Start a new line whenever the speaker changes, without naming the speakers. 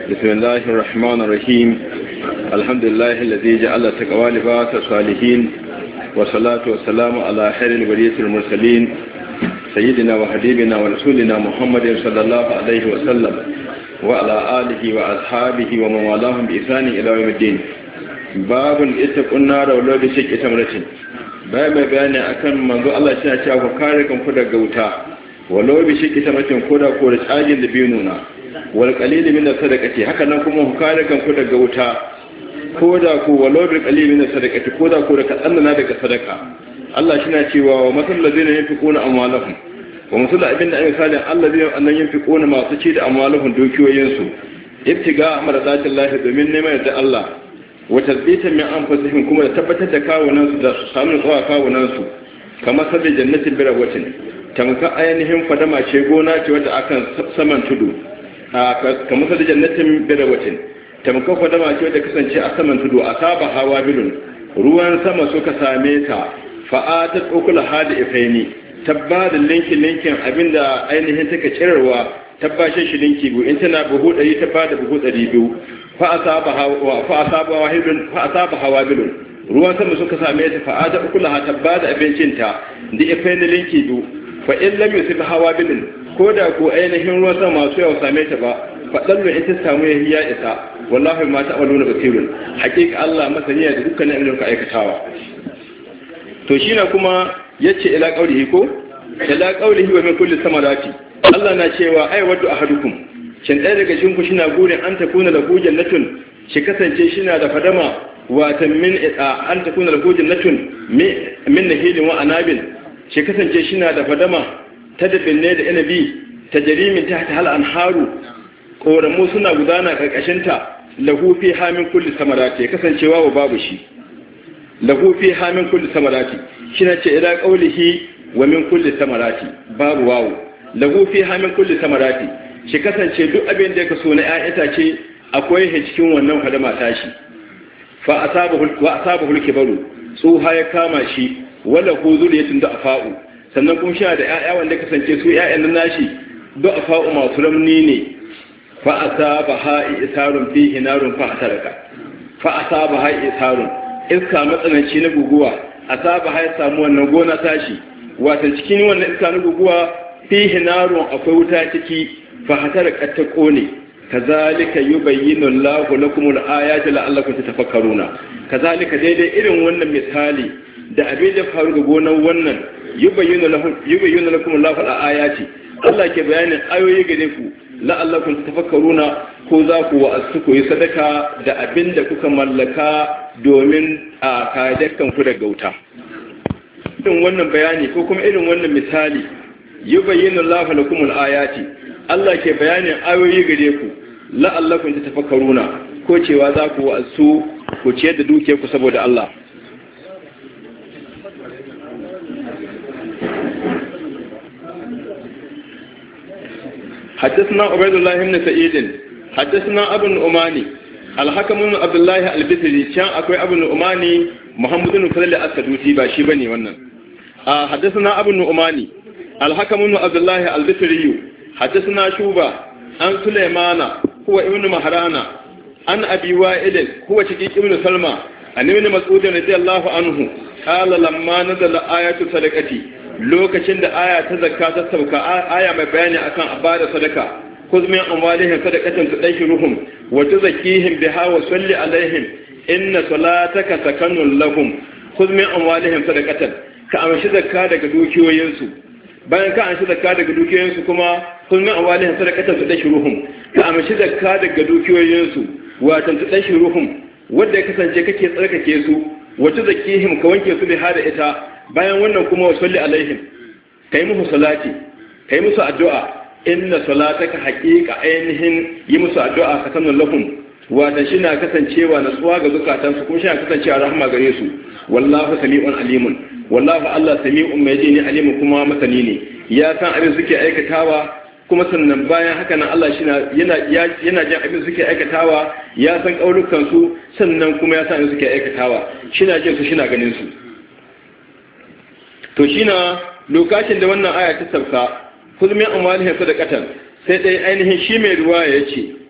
بسم الله الرحمن الرحيم الحمد لله الذي جعل التقوى لباس الصالحين والصلاة والسلام على خير البرية المرسلين سيدنا وحبيبنا ورسولنا محمد صلى الله عليه وسلم وعلى آله وأصحابه ومن والاهم بإحسان إلى يوم الدين باب اتقوا النار ولو بشق تمرة bayan mai bayani akan manzo Allah shi cewa ku kare kanku daga wuta walau bi shiki tamatin koda ko da tsagin da biyu nuna wal qalil min sadaqati haka nan kuma ku kare kanku daga wuta koda ko walau bi qalil min sadaqati koda ko da kadan na daga sadaka Allah shi na cewa wa masal ladina yunfiquna amwalahum wa masal abinda ayi salin alladina annan yunfiquna masu ci da amwalahum dukiyoyinsu ibtiga amradatillahi domin neman da Allah wata zbitan min anfusihim kuma da tabbatar da kawunan su da su samu tsawa kawunan su kamar sabbi jannatin birawatin tamka ainihin fadama ce gona ce wadda akan saman tudu kamar sabbi jannatin birawatin tamka fadama ce wadda kasance a saman tudu a saba hawa bilun ruwan sama suka same ta fa'atat ukula hada ifaini tabba da linkin linkin abinda ainihin take cirarwa tabbashin shi linki bu in tana buhu 100 tabba da buhu 200 fa'asaba hawa bilun ruwan sama suka same ta fa'ada ukula ta ba da abincinta da ife na linki biyu fa in lam yusib hawa bilun ko da ko ainihin ruwan sama masu yawa same ta ba faɗallu in ta samu ya hiya isa wallahi ma ta amaluna basirun hakika Allah masaniya da dukkanin abin da ka aikatawa to shi na kuma yace ila qaulihi ko ila qaulihi wa min kulli samarati Allah na cewa ai waddu ahadukum shin ɗaya daga cikin ku shina gurin an ta kuna da hujjan natun shi kasance shina da fadama watan min an ta kuna da hujjan natun min nahilin wa anabin shi kasance shina da fadama ta dabin ne da inabi ta jarimin ta ta hal anharu koramu suna gudana karkashin ta lahu fi hamin kulli samarati kasancewa wa babu shi lahu fi hamin kulli samarati shina ce ila qaulihi wa min kulli samarati babu wawu lahu fi hamin kulli samarati shi kasance duk abin da ya kaso na ‘ya'yan itace akwai he cikin wannan hadama tashi fa asaba hulke baro tsoha ya kama shi wala ko zuriyatun da afa'u sannan kuma shi da ‘ya'ya wanda kasance su ‘ya'yan nan nashi da afa'u masu ramni ne fa asaba ha'i isarun fi hinarun fa asaraka fa asaba ha'i isarun iska matsananci na guguwa asaba ha'i samu wannan gona tashi wata cikin wannan iska na guguwa fi hinarun akwai wuta ciki fahatar ta kone kazalika yubayyinu Allahu lakum al-ayati la'allakum tatafakkaruna kazalika daidai irin wannan misali da abin da faru ga gonan wannan yubayyinu lahum yubayyinu lakum Allahu al-ayati Allah ke bayanin ayoyi gare ku la'allakum tatafakkaruna ko za ku wa'azu ku yi sadaka da abin da kuka mallaka domin a kayakan ku daga wuta irin wannan bayani ko kuma irin wannan misali yubayyinu Allahu lakum al-ayati Allah ke bayanin ayoyi gare ku la'allakum tatafakkaruna ko cewa za ku wasu ku ciyar da dukiyar ku saboda Allah حدثنا عبيد الله بن سعيد حدثنا ابو الاماني الحكم بن عبد الله البصري كان akwai abu الاماني محمد بن فضل الاسدوسي ba shi bane wannan حدثنا ابو الاماني الحكم بن عبد الله البصري حدثنا شوبة عن سليمان هو ابن مهرانا عن أبي وائل هو شقيق ابن سلمى عن ابن مسعود رضي الله عنه قال لما نزل آية صدقتي lokacin da aya ta zakka ta sauka aya mai bayani akan abada sadaka kuz min amwalihim sadaqatan tudahhiruhum wa tuzakkihim biha wa salli alaihim inna salataka sakanun lahum kuz min amwalihim sadaqatan ka amshi zakka daga dukiyoyinsu bayan ka amshi zakka daga dukiyoyinsu kuma kun min awalihin sadaqatan su dashi ruhum ka amshi zakka daga dukiyoyinsu watan su dashi ruhum wanda ya kasance kake tsarkake su wata zakihim ka wanke su da hada ita bayan wannan kuma wa salli alaihim kai musu salati kai musu addu'a inna salataka haqiqa ainihin yi musu addu'a ka sanin lahum watan shi na kasancewa natsuwa ga zukatansu kuma shi na kasancewa rahama gare su wallahu sami'un alimun wallahu Allah sami'un mai jini alimu kuma masani ne ya san abin suke aikatawa kuma sannan bayan haka nan Allah shi yana yana jin abin suke aikatawa ya san kaulukan su sannan kuma ya san abin suke aikatawa shi na jin su shi na ganin su to shi na lokacin da wannan aya ta sauka kulmin amwalihim sadaqatan sai dai ainihin shi mai ruwa ya ce